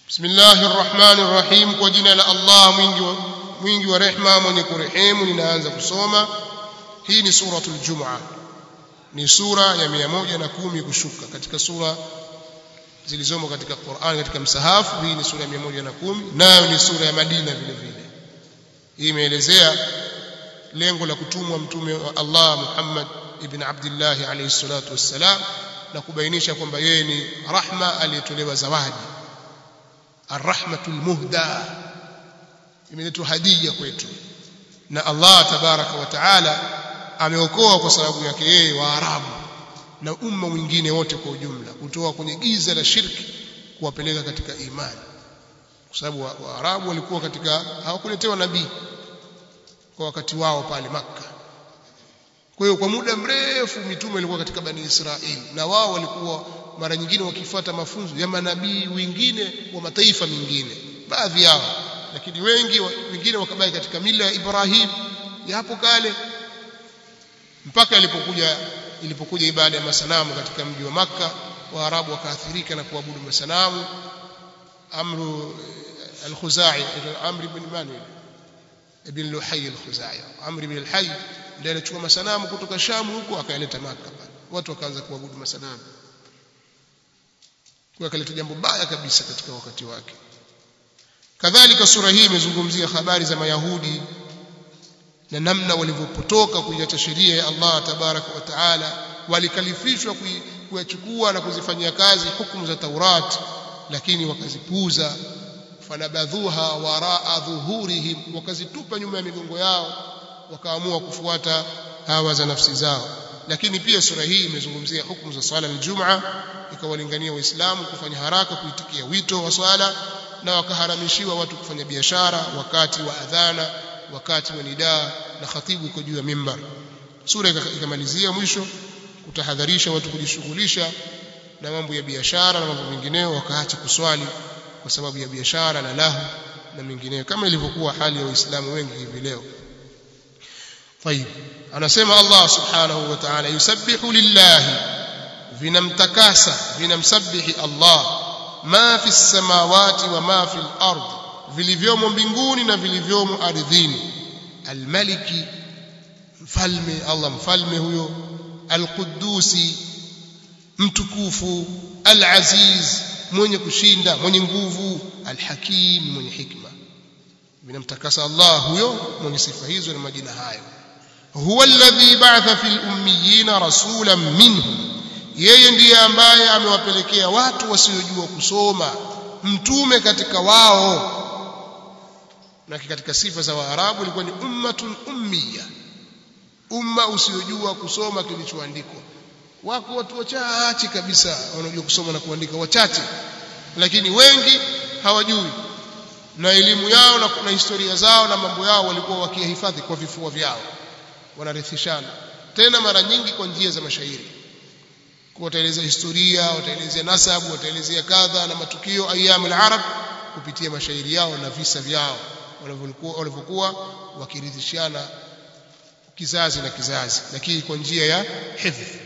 Bismillahir Rahmanir Rahim kwa jina la Allah mwingi wa, mwingi wa rehma mwenye kurehemu ninaanza kusoma hii ni suratul Jumu'ah ni sura ya 110 kushuka katika sura zilizomo katika Qur'an katika msahafu hii ni sura ya 110 nayo ni sura ya Madina vile vile hii imeelezea lengo la kutumwa mtume wa Allah Muhammad ibn Abdullah alayhi salatu wassalam na kubainisha kwamba yeye ni rahma aliyetolewa zawadi arrahmatul muhda imeletwa hadia kwetu na Allah tabaraka wa taala ameokoa kwa sababu yake yeye waarabu na umma mwingine wote kwa ujumla kutoa kwenye giza la shirki kuwapeleka katika imani kwa sababu waarabu wa walikuwa katika hawakuletewa nabii kwa wakati wao pale maka kwa hiyo kwa muda mrefu mitume ilikuwa katika bani Israeli na wao walikuwa mara nyingine wakifuata mafunzo ya manabii wengine wa mataifa mengine baadhi yao lakini wengi wengine wakabaki katika mila ya Ibrahim ya hapo kale mpaka ilipokuja ilipokuja ibada ya masanamu katika mji wa maka waarabu wakaathirika na kuabudu masanamu amru al-khuzai amri ibn manuel ibn luhay al-khuzai amri ibn al-hayy ndiye alichukua masanamu kutoka shamu huko akaileta maka watu wakaanza kuabudu masanamu kwa akaleta jambo baya kabisa katika wakati wake kadhalika sura hii imezungumzia habari za mayahudi na namna walivyopotoka kuiacha sheria ya Allah tabaraka wa taala walikalifishwa kuyachukua na kuzifanyia kazi hukumu za Taurat lakini wakazipuuza fanabadhuha waraa dhuhurihim wakazitupa nyuma ya migongo yao wakaamua kufuata hawa za nafsi zao lakini pia sura hii imezungumzia hukumu za swala al-Jum'a ikawalingania waislamu kufanya haraka kuitikia wito wa swala na wakaharamishiwa watu kufanya biashara wakati wa adhana wakati wa nidaa na khatibu iko juu ya mimbar sura ikamalizia mwisho kutahadharisha watu kujishughulisha na mambo ya biashara na mambo mengineyo wakaacha kuswali kwa sababu ya biashara na lahu na mengineyo kama ilivyokuwa hali ya waislamu wengi hivi leo طيب anasema Allah subhanahu wa ta'ala yusabbihu lillahi vinamtakasa vinamsabihi Allah ma fi samawati wa ma fi al-ard vilivyomo mbinguni na vilivyomo ardhini almaliki mfalme Allah mfalme huyo alqudusi mtukufu alaziz mwenye kushinda mwenye nguvu alhakim mwenye hikma vinamtakasa Allah huyo mwenye sifa hizo na majina hayo huwa alladhi ba'atha fil ummiyina rasulan minhum yeye ndiye ambaye amewapelekea watu wasiojua kusoma mtume katika wao na katika sifa za waarabu ilikuwa ni ummatun ummiya umma usiojua kusoma kilichoandikwa wako watu wachache kabisa wanaojua kusoma na kuandika wachache lakini wengi hawajui na elimu yao na, na historia zao na mambo yao walikuwa wakihifadhi kwa vifua vyao wanarithishana tena mara nyingi kwa njia za mashairi wataeleza historia wataelezea nasabu wataelezea kadha na matukio ayyamul arab kupitia mashairi yao na visa vyao walivyokuwa wakiridhishana kizazi na kizazi lakini kwa njia ya hifdh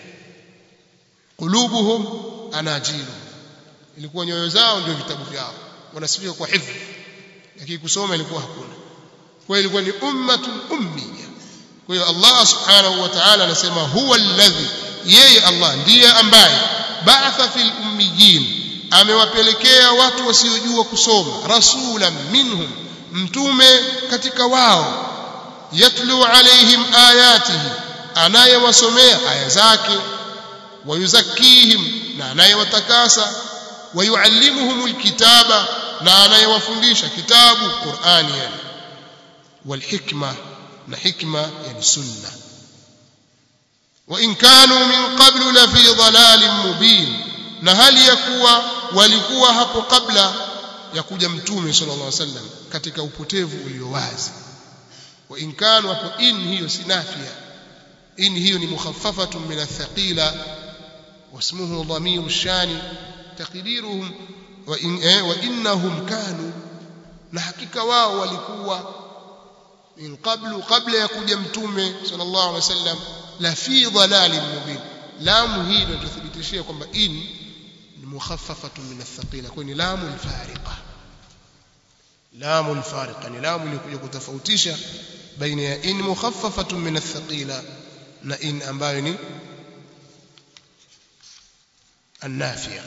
qulubuhum anajilu ilikuwa nyoyo zao ndio vitabu vyao wanasifika kwa hifdh lakini kusoma ilikuwa hakuna kwa hiyo ilikuwa ni ummatun ummiya kwa hiyo Allah subhanahu wa ta'ala anasema huwa alladhi yeye Allah ndiye ambaye ba'atha fil ummiyin amewapelekea watu wasiojua kusoma rasulan minhum mtume katika wao yatlu alaihim ayatihi anayewasomea aya zake wayuzakihim na anayewatakasa wayuallimuhum alkitaba na anayewafundisha kitabu Qur'ani yani walhikma na hikma yani sunna wa in kanu min qablu la fi dhalalin mubin na hali ya kuwa walikuwa hapo kabla ya kuja mtume sallallahu alaihi wasallam katika upotevu ulio wazi wa in kanu hapo in hiyo sinafia in hiyo ni mukhaffafatun min athqila wasmuhu dhamiru shani taqdiruhum wa in eh, wa innahum kanu na hakika wao walikuwa min qablu qabla ya kuja mtume sallallahu alaihi wasallam la fi dhalalin mubin lamu hii inatuthibitishia kwamba in ni mukhaffafatun min athqila kwa ni lamu alfariqa lamu alfariqa ni lamu ilikuja kutofautisha baina ya in mukhaffafatun min athqila na in ambayo ni النافية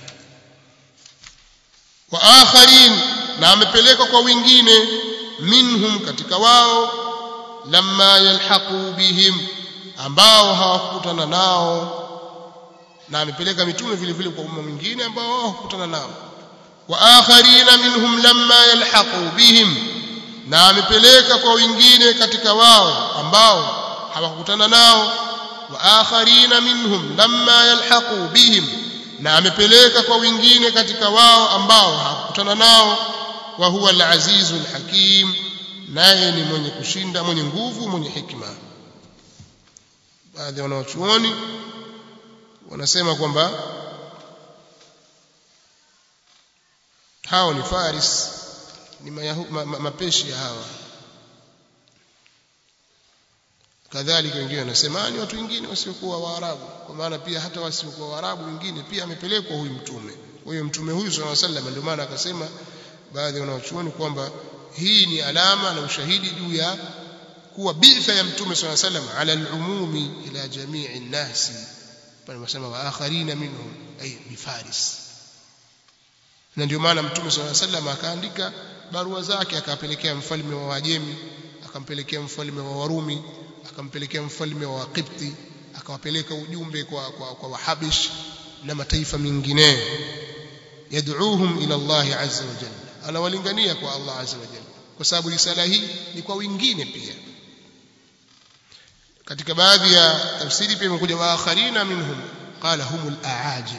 وآخرين na amepeleka kwa wengine minhum katika wao lamma yalhaqu bihim ambao hawakutana nao na amepeleka mitume vile vile kwa umma mwingine ambao hawakutana nao wa akharina minhum lamma yalhaqu bihim na amepeleka kwa wengine katika wao ambao hawakutana nao wa akharina minhum lamma yalhaqu bihim na amepeleka kwa wengine katika wao ambao hakukutana nao wa huwa al-azizu al-hakim naye ni mwenye kushinda mwenye nguvu mwenye hikma baadhi ya wanawachuoni wanasema kwamba hao ni faris ni mayahu, ma, ma, mapeshi ya hawa kadhalika wengine wanasema ni watu wengine wasiokuwa waarabu kwa maana pia hata wasiokuwa waarabu wengine pia amepelekwa huyu mtume huyo mtume huyu sallallahu alaihi wasallam ndio maana akasema baadhi ya wanachuoni kwamba hii ni alama na ushahidi juu ya kuwa bitha ya mtume sallallahu alaihi wasallam ala al-umumi ila jamii an-nasi pale wanasema wa akharina minhum ay bifaris na ndio maana mtume sallallahu alaihi wasallam akaandika barua zake akapelekea mfalme wa Wajemi akampelekea mfalme wa Warumi akampelekea mfalme wa Kipti akawapeleka ujumbe kwa kwa, kwa Wahabish na mataifa mengineyo yad'uuhum ila Allah azza wa jalla anawalingania kwa Allah azza wa jalla kwa sababu risala hii ni kwa wengine pia katika baadhi ya tafsiri pia imekuja wa akharina minhum qala humul aajim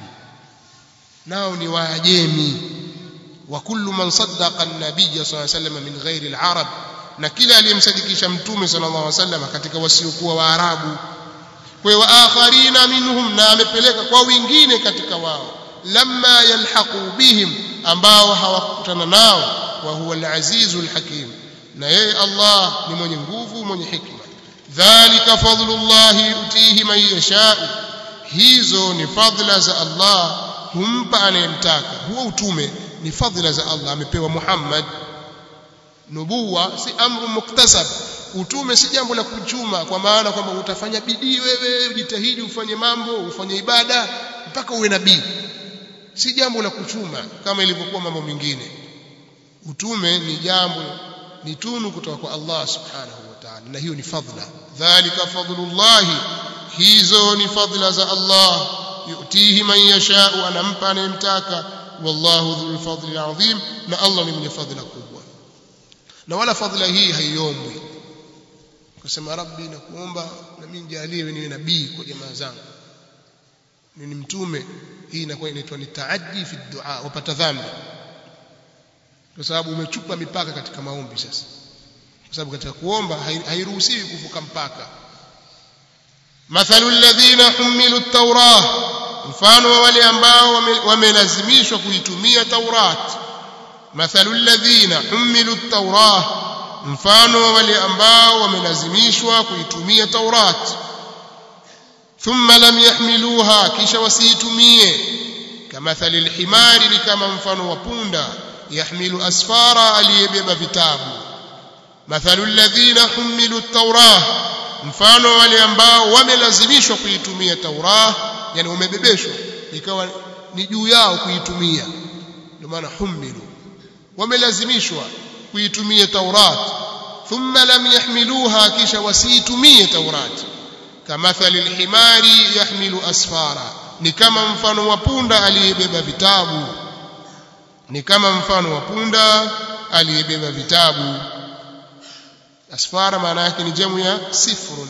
nao ni waajemi wa kullu man saddaqa an-nabiy sallallahu alayhi wasallam min ghairi al-arab na kila aliyemsadikisha mtume sallallahu alaihi wasallam katika wasiokuwa waarabu kwa hiyo akharina minhum na amepeleka kwa wengine katika wao lamma yalhaqu bihim ambao hawakutana nao wa huwa al-azizu al-hakim na yeye Allah ni mwenye nguvu mwenye hikma dhalika fadlullahi yutihi man yasha hizo ni fadhila za Allah humpa anayemtaka huo utume ni fadhila za Allah amepewa Muhammad nubuwa si amru muktasab utume si jambo la kuchuma kwa maana kwamba utafanya bidii wewe ujitahidi ufanye mambo ufanye ibada mpaka uwe nabii si jambo la kuchuma kama ilivyokuwa mambo mengine utume ni jambo ni tunu kutoka kwa Allah subhanahu wa ta'ala na hiyo ni fadhila dhalika fadlullah hizo ni fadhila za Allah yutihi man yashau anampa anayemtaka wallahu dhul fadli adhim na Allah ni mwenye fadhila kubwa na wala fadhila hii haiombwi kusema rabbi nakuomba na mimi nijalie niwe nabii kwa jamaa zangu ni mtume hii inakuwa inaitwa ni taaddi fi dua wapata dhambi kwa sababu umechupa mipaka katika maombi sasa kwa sababu katika kuomba hairuhusiwi kuvuka mpaka mathalu alladhina humilu at-taurah mfano wa wale ambao wamelazimishwa kuitumia taurat mathalu alladhina humilu at-taurah mfano wa wale ambao wamelazimishwa kuitumia taurat thumma lam yahmiluha kisha wasiitumie kamathali alhimari ni kama mfano wa punda yahmilu asfara aliyebeba vitabu mathalu alladhina humilu at-taurah mfano wale ambao wamelazimishwa kuitumia taurah yani wamebebeshwa ikawa ni juu yao kuitumia ndio maana humilu wamelazimishwa kuitumia taurat thumma lam yahmiluha kisha wasiitumie taurat kamathali alhimari yahmilu asfara ni kama mfano wa punda aliyebeba vitabu ni kama mfano wa punda aliyebeba vitabu asfara maana yake ni jamu ya sifrun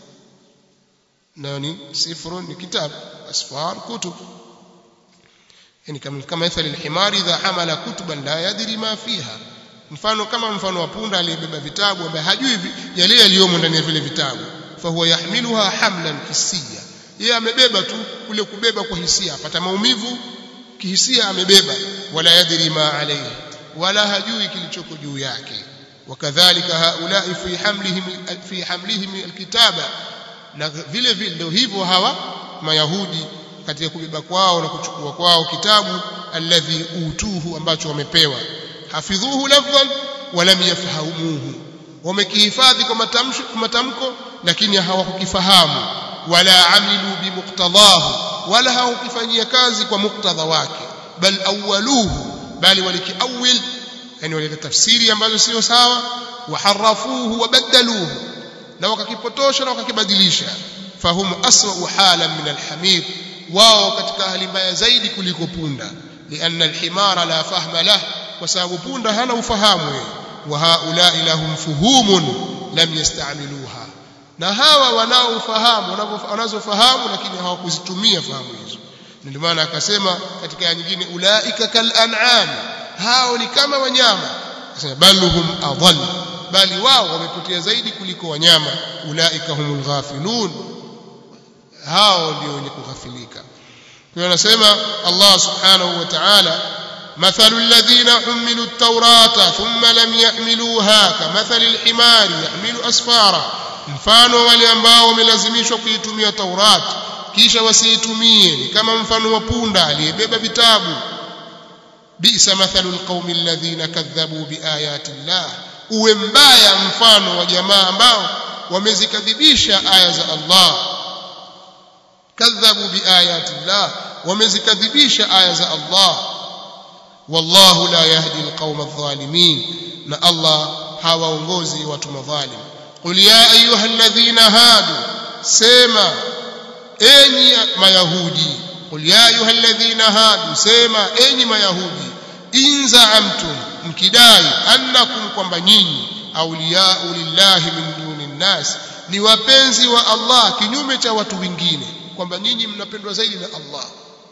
nani sifrun ni kitabu asfar kutub yani kama kama mithali alhimari idha hamala kutuban la yadri ma fiha mfano kama mfano wa punda aliyebeba vitabu ambaye hajui yale yaliyomo ndani ya vile vitabu fahuwa yahmiluha hamlan hisia yeye amebeba tu kule kubeba kwa hisia apata maumivu kihisia amebeba wala yadri ma alayhi wala hajui kilichoko juu yake wakadhalika haulai fi hamlihim fi hamlihim alkitaba na vile vile ndio hivyo hawa mayahudi katika kubeba kwao na kuchukua kwao kitabu alladhi utuhu ambacho wamepewa hafidhuhu lafdhan walam yafhamuhu wamekihifadhi kwa matamshi kwa matamko lakini hawakukifahamu wala amilu bimuqtadahu wala hawakufanyia kazi kwa muktadha wake bal awwaluhu bali walikiawil yani walileta tafsiri ambazo sio sawa waharafuhu wabaddaluhu na wakakipotosha na wakakibadilisha fahum aswa halan min alhamir wao katika hali mbaya zaidi kuliko punda lianna alhimara la fahma lah kwa sababu punda hana ufahamu wa haulai lahum fuhumun lam yastamiluha na hawa wanaofahamu wanazofahamu lakini hawakuzitumia fahamu hizo ndio maana akasema katika aya nyingine ulaika kal an'am hao ni kama wanyama akasema baluhum adall bali wao wamepotea zaidi kuliko wanyama ulaika humul ghafilun hao ndio wenye kughafilika kwa anasema Allah subhanahu wa ta'ala مثل الذين حملوا التوراة ثم لم يحملوها كمثل الحمار يحمل أسفارا mfano wale ambao wamelazimishwa kuitumia Taurat kisha wasiitumie ni kama mfano wa punda aliyebeba vitabu bisa mathalul qaumi alladhina kadhabu biayati llah uwe mbaya mfano wa jamaa ambao wamezikadhibisha aya za Allah kadhabu biayati llah wamezikadhibisha aya za Allah wallahu la yahdi alqauma adh-dhalimin na Allah hawaongozi watu madhalim qul ya ayuha alladhina hadu sema enyi mayahudi qul ya ayuha alladhina hadu sema enyi mayahudi in za'amtum mkidai annakum kwamba nyinyi awliya'u lillahi min duni nnas ni wapenzi wa Allah kinyume cha watu wengine kwamba nyinyi mnapendwa zaidi na Allah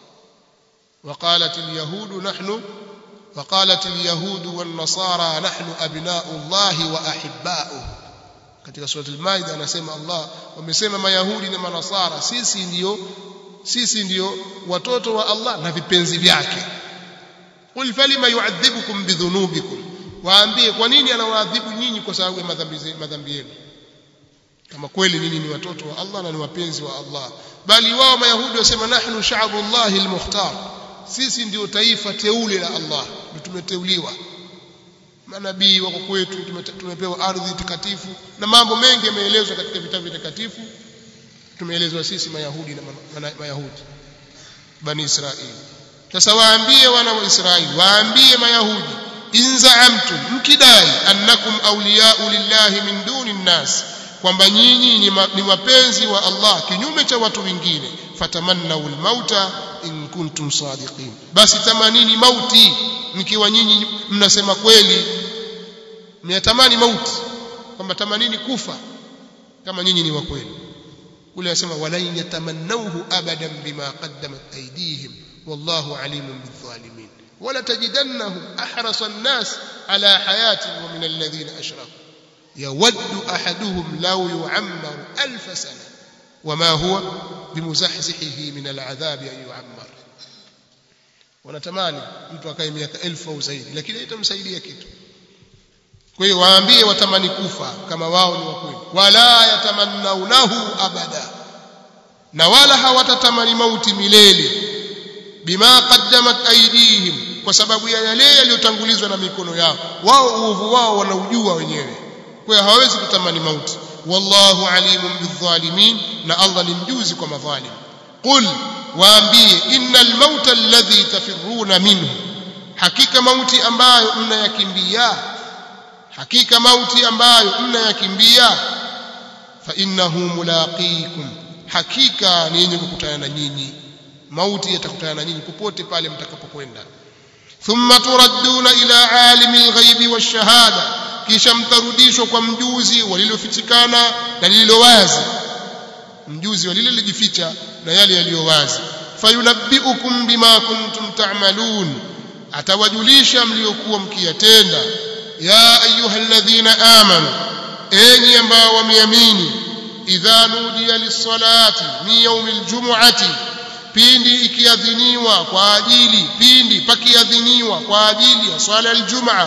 وقالت اليهود نحن وقالت اليهود والنصارى نحن أبناء الله وأحباؤه katika sura al-Maida anasema Allah wamesema mayahudi na manasara sisi ndio sisi ndio watoto wa Allah na vipenzi vyake qul falima yu'adhibukum bidhunubikum waambie kwa nini anawaadhibu nyinyi kwa sababu ya madhambi madhambi yenu kama kweli nyinyi ni watoto wa Allah na ni wapenzi wa Allah bali wao mayahudi wasema nahnu sha'bullahi al-mukhtar sisi ndio taifa teule la Allah ndio tumeteuliwa manabii wako kwetu tumepewa ardhi takatifu na mambo mengi yameelezwa katika vitabu vitakatifu tumeelezwa sisi mayahudi na mayahudi bani israeli sasa waambie wana wa israeli waambie mayahudi in za'amtum mkidai annakum awliya'u lillahi min duni nnas kwamba nyinyi ni wapenzi wa Allah kinyume cha watu wengine fatamannau almauta in kuntum sadiqin basi tamanini mauti mkiwa nyinyi mnasema kweli mnatamani mauti kwamba tamanini kufa kama nyinyi ni wa kweli ule anasema walan yatamannauhu abadan bima qaddamat aydihim wallahu alimun bidhalimin wala tajidannahum ahrasa an-nas ala hayatin wa min alladhina ashraku يود أحدهم لو يعمر ألف سنة وما هو بمزحزحه من العذاب أن يعمر wanatamani mtu akae miaka elfu au zaidi lakini haitamsaidia kitu kwa hiyo waambie watamani kufa kama wao ni wakweli wala yatamannaunahu abada na wala hawatatamani mauti milele bima qaddamat aydihim kwa sababu ya yale yaliyotangulizwa na mikono yao wao uovu wao wanaujua wenyewe kwa hiyo hawawezi kutamani mauti wallahu alimun bidhalimin na Allah ni mjuzi kwa madhalim qul waambie innal mauta alladhi tafirruna minhu hakika mauti ambayo mnayakimbia hakika mauti ambayo mnayakimbia fa innahu mulaqikum hakika ni yenye kukutana na nyinyi mauti yatakutana na nyinyi popote pale mtakapokwenda thumma turadduna ila alimil ghaibi washahada kisha mtarudishwa kwa mjuzi walilofichikana na lililo wazi mjuzi wa lile lijificha na yale yaliyo wazi fayunabbiukum bima kuntum ta'malun atawajulisha mliokuwa mkiyatenda ya ayyuhalladhina amanu enyi ambao wameamini idha nudiya lis-salati min yawmil jumu'ati pindi ikiadhiniwa kwa ajili pindi pakiadhiniwa kwa ajili ya swala al-jum'a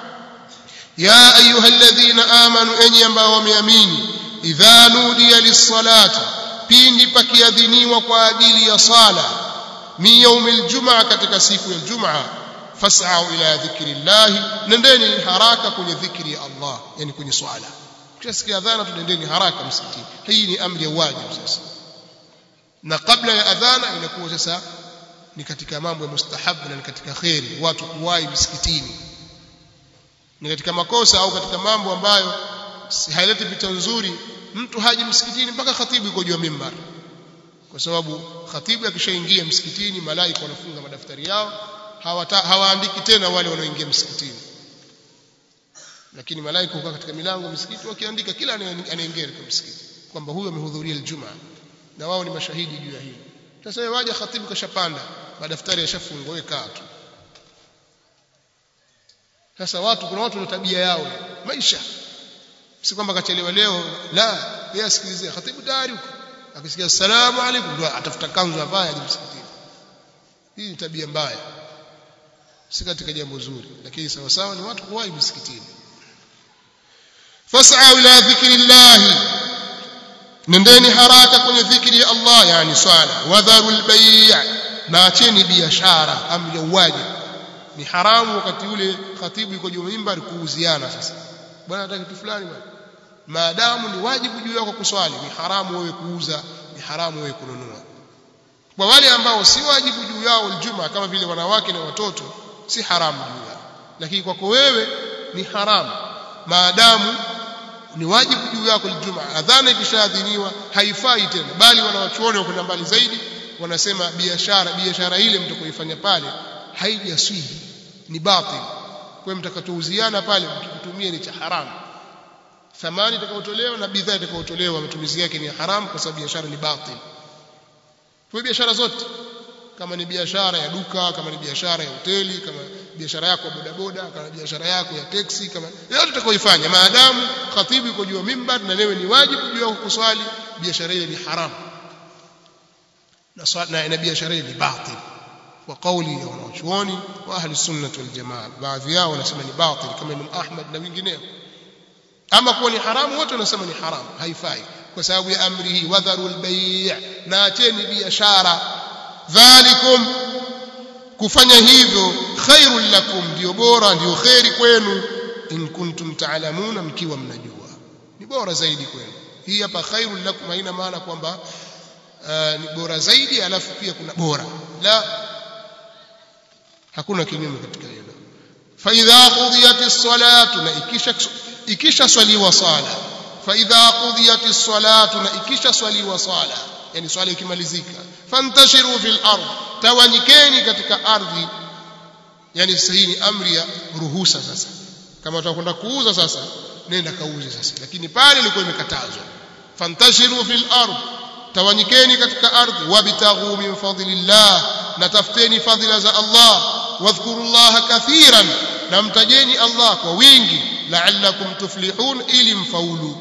ya ayyuhalladhina amanu enyi ambao wameamini idha nudiya lis-salati pindi pakiadhiniwa kwa ajili ya sala min yaumil jumaa katika siku ya jumaa fas'au ila dhikrillahi nendeni haraka kwenye dhikri ya Allah yani kwenye swala ukishasikia adhana tunendeni haraka msikitini hii ni amri ya wajibu sasa na kabla ya adhana inakuwa sasa ni katika mambo ya mustahabu na ni katika kheri watu kuwahi msikitini ni katika makosa au katika mambo ambayo haileti picha nzuri mtu haji msikitini mpaka khatibu yuko juu ya mimbar kwa sababu khatibu akishaingia msikitini malaika wanafunga madaftari yao hawata, hawaandiki tena wale wanaoingia msikitini lakini malaika hukaa katika milango msikiti wakiandika kila anaingia katika msikiti kwamba huyu amehudhuria Ijumaa na wao ni mashahidi juu ya hilo sasa wewe waje khatibu kashapanda madaftari yashafungwa wewe kaa tu sasa watu kuna watu na tabia yao maisha si kwamba kachelewa leo la yeye asikilizia khatibu tayari huko akisikia assalamu alaykum ndio atafuta kanzu avae aje msikitini hii ni tabia mbaya si katika jambo zuri lakini sawa sawa ni watu kuwahi msikitini fas'a ila dhikrillahi nendeni haraka kwenye dhikri ya Allah yani swala wadharul bay' na acheni biashara amri ya wajibu ni haramu wakati ule khatibu yuko juu mimbar kuuziana sasa bwana nataka kitu fulani bwana maadamu ni wajibu juu yako kuswali ni haramu wewe kuuza ni haramu wewe kununua kwa wale ambao si wajibu juu yao aljuma kama vile wanawake na watoto si haramu juu yao lakini kwako wewe ni haramu maadamu ni wajibu juu yako aljuma adhana ikishaadhiniwa haifai tena bali wanawachuoni wakwenda mbali zaidi wanasema biashara biashara ile mtakoifanya pale haijaswihi ni batil kwa mtakatouziana pale mkitumia ni cha haramu thamani itakayotolewa na bidhaa itakayotolewa matumizi yake ni haramu kwa sababu biashara ni batil kwa biashara zote kama ni biashara ya duka kama ni biashara ya hoteli kama biashara yako ya bodaboda kama biashara yako ya teksi kama yote utakayoifanya maadamu khatibu yuko juu ya mimbar na wewe ni wajibu juu yako kuswali biashara ile ni haramu na na biashara ile ni batil kwa kauli ya wanachuoni wa ahli sunnah wal jamaa baadhi yao wanasema ni batil kama Imam Ahmad na wengineo ama kuwa ni haramu wote wanasema ni haramu haifai kwa sababu ya amri hii wadharul bay' na acheni biashara dhalikum kufanya hivyo khairul lakum ndio bora ndio khairi kwenu in kuntum ta'lamuna mkiwa mnajua ni bora zaidi kwenu hii hapa khairul lakum haina maana kwamba uh, ni bora zaidi alafu pia kuna bora la hakuna kinyume katika hilo fa idha qudiyatis salatu na ikisha ikisha swaliwa sala fa idha qudiyatis salatu na ikisha swaliwa sala yani swala ikimalizika fantashiru fil ard tawanyikeni katika ardhi yani sasa hii ni amri ya ruhusa sasa kama utakwenda kuuza sasa nenda kauze sasa lakini pale ilikuwa imekatazwa fantashiru fil ard tawanyikeni katika ardhi wabtaghu min fadlillah na tafuteni fadhila za Allah wadhkurullaha kathiran na mtajeni Allah kwa wingi la'allakum tuflihun ili mfaulu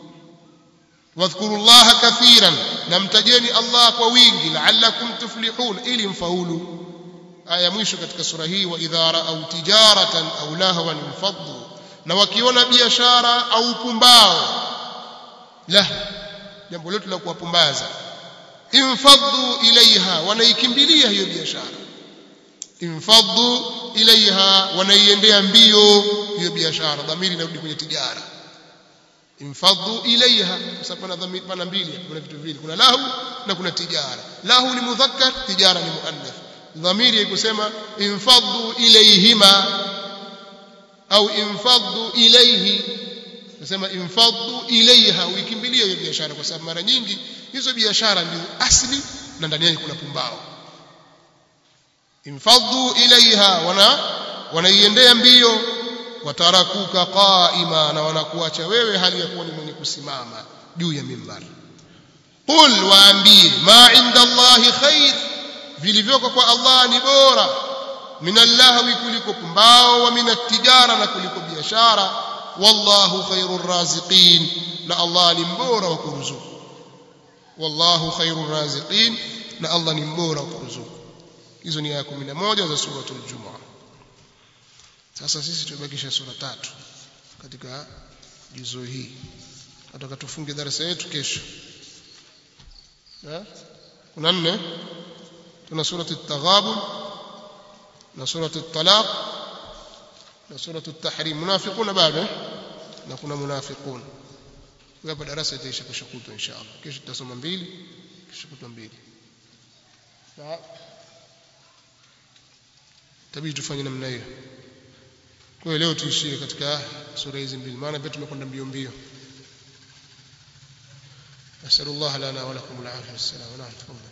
wadhkurullaha kathiran na mtajeni Allah kwa wingi la'allakum tuflihun ili mfaulu aya mwisho katika sura hii wa idha ra'aw tijaratan aw lahwan infaddu na wakiona biashara au pumbao la jambo letu la kuwapumbaza infaddu ilaiha wanaikimbilia hiyo biashara infaddu ilaiha wanaiendea mbio hiyo biashara dhamiri inarudi kwenye tijara infaddu ilaiha kwa sababu pana dhamiri pana mbili kuna vitu viwili kuna lahu na kuna tijara lahu ni mudhakkar tijara ni muannath dhamiri ikusema infaddu ilaihima au infaddu ilaihi nasema infaddu ilaiha uikimbilie hiyo biashara kwa sababu mara nyingi hizo biashara ndio asli na ndani yake kuna pumbao infaddu ilaiha wana wanaiendea mbio watarakuka qaima na wanakuacha wewe hali ya kuwa ni mwenye kusimama juu ya mimbar qul waambie ma inda allahi khair vilivyoko kwa allah ni bora minallahwi kuliko pumbao wa minatijara na kuliko biashara wallahu khairur raziqin na allah ni mbora wa kuruzuku wallahu khairur raziqin na allah ni mbora wa kuruzuku hizo ni aya 11 za suratul jumaa sasa sisi tumebakisha sura tatu katika juzu hii nataka tufunge darasa yetu kesho kuna nne tuna surati at-taghabun na suratu at-talaq na suratu at-tahrim munafiquna bado na kuna munafiqun hapa darasa itaisha kesho kutwa inshallah kesho tutasoma mbili kesho kutwa mbili na tabidi tufanye namna hiyo kwa hiyo leo tuishie katika sura hizi mbili maana pia tumekwenda mbio mbio نسأل الله لنا ولكم العافية والسلام نعم تفضل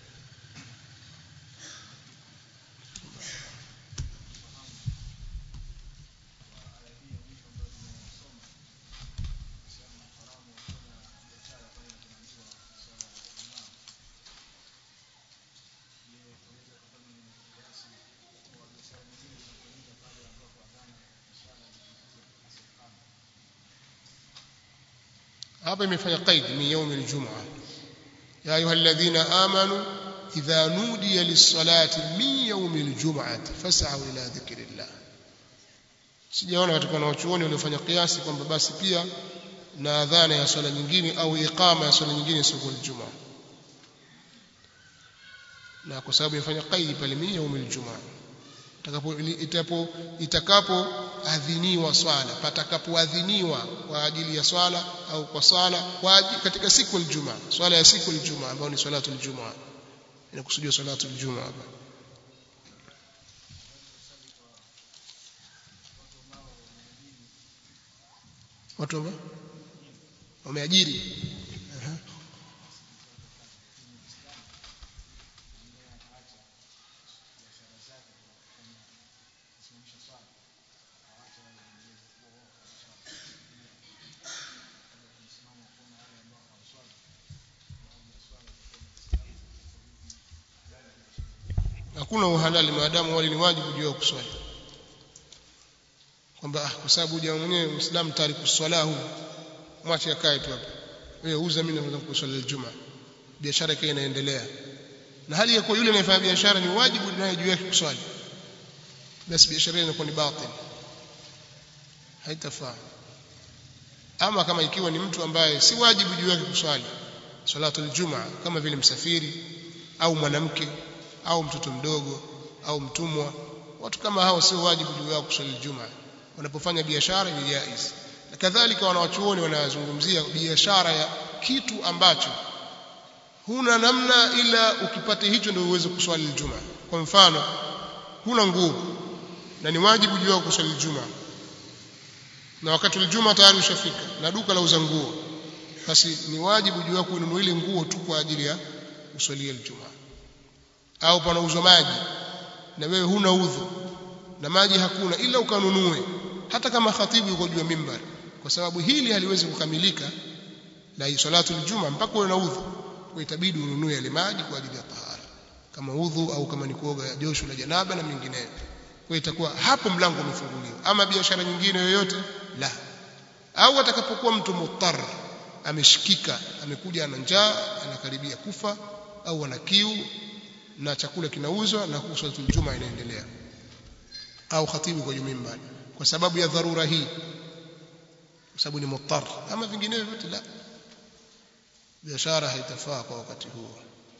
hapa imefanya qaid min yawm aljum'a ya ayuha alladhina amanu idha nudiya lis-salati min yawm aljum'ati fas'au ila dhikrillah sijaona katika wanachuoni waliofanya kiasi kwamba basi pia na adhana ya swala nyingine au iqama ya swala nyingine siku ya Ijumaa na kwa sababu imefanya qaidi pale min yawm aljum'a itakapo itapo itakapo adhiniwa swala patakapoadhiniwa kwa ajili ya swala au kwa swala kwa ajili, katika siku ya Ijumaa swala ya siku ya Ijumaa ambayo ni salatu Ijumaa inakusudia salatu Ijumaa hapa watu ambao wameajiri hakuna uhalali maadamu wali ni wajibu juu ya kuswali kwamba ah, kwa sababu jamaa mwenyewe Muislamu tariku swala huu mwache akae tu hapa wewe uza mimi naweza kuswali Ijumaa biashara yake inaendelea na hali ya kwa yule anayefanya biashara ni wajibu naye juu yake kuswali basi biashara inakuwa ni batil haitafaa ama kama ikiwa ni mtu ambaye si wajibu juu yake kuswali salatu aljumaa kama vile msafiri au mwanamke au mtoto mdogo au mtumwa watu kama hao sio wajibu juu yao kuswali Ijumaa wanapofanya biashara ni jaiz na kadhalika wanawachuoni wanazungumzia biashara ya kitu ambacho huna namna ila ukipata hicho ndio uweze kuswali Ijumaa kwa mfano huna nguo na ni wajibu juu yao kuswali Ijumaa na wakati wa Ijumaa tayari ushafika na duka la uza nguo basi ni wajibu juu yako kununua ile nguo tu kwa ajili ya kuswalia Ijumaa au panauzwa maji na wewe huna udhu na maji hakuna ila ukanunue hata kama khatibu yuko juu ya mimbar kwa sababu hili haliwezi kukamilika na salatu aljuma mpaka uwe na udhu kwa itabidi ununue yale maji kwa ajili ya tahara kama udhu au kama ni kuoga josho la janaba na mengineyo kwa itakuwa hapo mlango umefunguliwa ama biashara nyingine yoyote la au atakapokuwa mtu mutar ameshikika amekuja ana njaa anakaribia kufa au ana kiu na chakula kinauzwa na swalatul juma inaendelea au khatibu kwa mimbar kwa sababu ya dharura hii kwa sababu ni muttar ama vinginevyo vyote la biashara haitafaa kwa wakati huo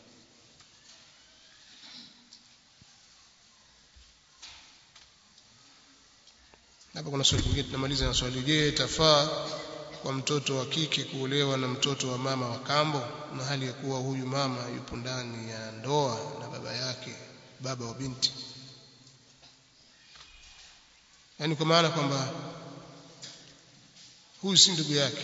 hapa kuna swali lingine tunamaliza na swali je itafaa kwa mtoto wa kike kuolewa na mtoto wa mama wa kambo na hali ya kuwa huyu mama yupo ndani ya ndoa na baba yake baba wa binti yani kwa maana kwamba huyu si ndugu yake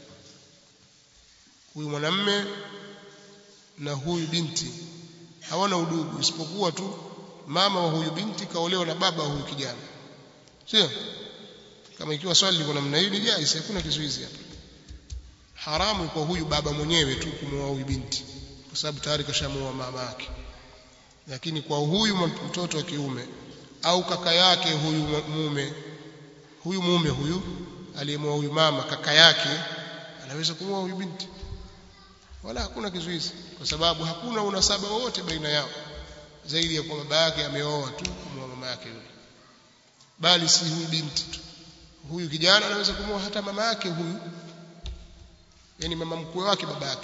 huyu mwanamme na huyu binti hawana udugu isipokuwa tu mama wa huyu binti kaolewa na baba wa huyu kijana sio kama ikiwa swali liko namna hiyo ni jaiz hakuna kizuizi hapa haramu kwa huyu baba mwenyewe tu kumwoa huyu binti kwa sababu tayari kashamuoa mama yake lakini kwa huyu mtoto wa kiume au kaka yake huyu mume huyu mume huyu aliyemwoa huyu mama kaka yake anaweza kumwoa huyu binti wala hakuna kizuizi kwa sababu hakuna unasaba wowote baina yao zaidi ya kwa baba yake ameoa tu kumwoa mama yake yule bali si huyu binti tu huyu kijana anaweza kumwoa hata mama yake huyu yani mama mkwe wake baba yake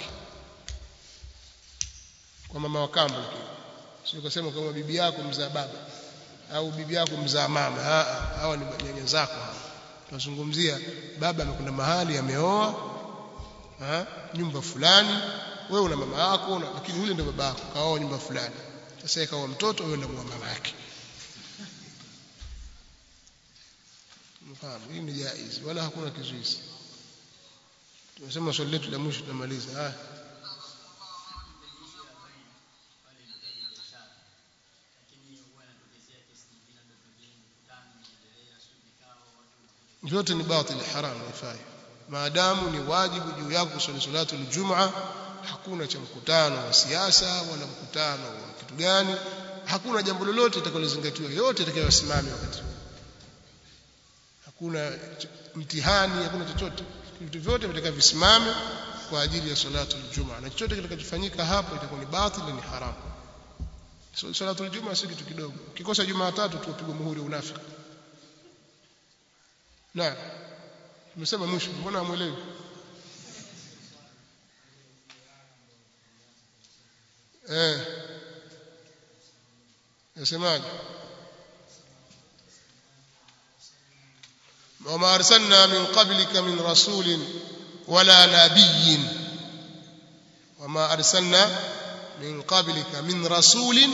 kwa mama wa kambo sio kusema kama bibi yako mzaa baba au bibi yako mzaa mama hawa ni nyanya zako hawa tunazungumzia baba amekwenda mahali ameoa nyumba fulani wewe una mama yako lakini yule ndio baba yako kaoa nyumba fulani sasa ikawa mtoto wewe ndio mama yake mfahamu hii ni jaiz wala hakuna kizuizi tunasema swali letu la mwisho tunamaliza ah vyote ni batili haram haifai maadamu ni wajibu juu yako kusali salatu aljumaa hakuna cha mkutano wa siasa wala mkutano wa kitu gani hakuna jambo lolote litakalozingatiwa yote itakayosimama wakati hakuna mtihani hakuna chochote vitu vyote vitaka visimame kwa ajili ya salatu aljumaa na chochote kitakachofanyika hapo itakuwa ni batili ni haramu so, salatu aljumaa si kitu kidogo ukikosa jumaa tatu tupigwa muhuri unafiki na tumesema mwisho mbona hamuelewi eh nasemaje وما أرسلنا من قبلك من رسول ولا نبي وما أرسلنا من قبلك من رسول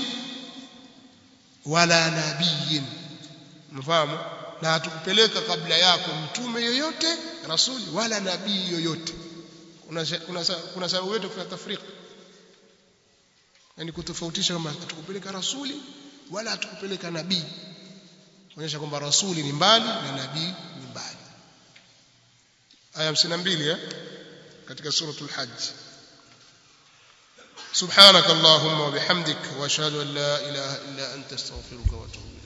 ولا نبي مفهوم na hatukupeleka kabla yako mtume yoyote rasuli wala nabii yoyote kuna kuna kuna sababu yote kufanya tafrika yani kutofautisha kama hatukupeleka rasuli wala hatukupeleka nabii kuonyesha kwamba rasuli ni mbali na nabii ni mbali aya 52 eh katika suratul hajj سبحانك اللهم وبحمدك واشهد ان لا اله الا انت استغفرك واتوب